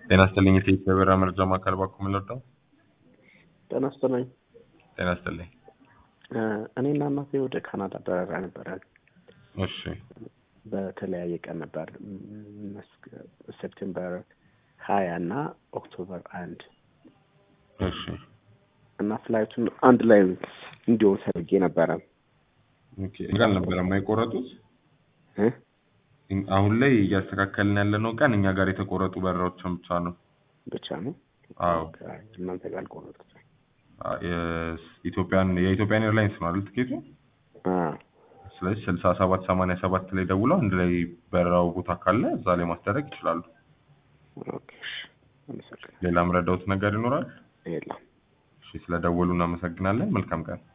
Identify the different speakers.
Speaker 1: ጤና ይስጥልኝ የኢትዮጵያ ብሔራ መረጃ ማዕከል ባኩ የምንወደው
Speaker 2: ጤና ይስጥልኝ።
Speaker 1: ጤና ይስጥልኝ።
Speaker 2: እኔና እናቴ ወደ ካናዳ በረራ ነበረ።
Speaker 1: እሺ
Speaker 2: በተለያየ ቀን ነበር መስከ- ሴፕቴምበር ሀያ እና ኦክቶበር አንድ
Speaker 1: እሺ
Speaker 2: እና ፍላይቱን አንድ ላይ እንዲሆን ፈልጌ ነበረ
Speaker 1: ኦኬ እኛ ጋር አልነበረም የቆረጡት
Speaker 2: እ?
Speaker 1: አሁን ላይ እያስተካከልን ያለነው ቀን እኛ ጋር የተቆረጡ በረራዎችን ብቻ ነው
Speaker 2: ብቻ ነው።
Speaker 1: አዎ
Speaker 2: እናንተ ጋር አልቆረጡት።
Speaker 1: አ- የኢትዮጵያን የኢትዮጵያን ኤርላይንስ ነው አይደል ትኬቱ
Speaker 2: አዎ።
Speaker 1: ስለዚህ ስልሳ ሰባት ሰማንያ ሰባት ላይ ደውለው አንድ ላይ በረራው ቦታ ካለ እዛ ላይ ማስደረግ ይችላሉ
Speaker 2: ኦኬ እሺ። አመሰግናለሁ።
Speaker 1: ሌላ ምረዳውት ነገር ይኖራል
Speaker 2: የለም።
Speaker 1: እሺ ስለደወሉ እናመሰግናለን መልካም ቀን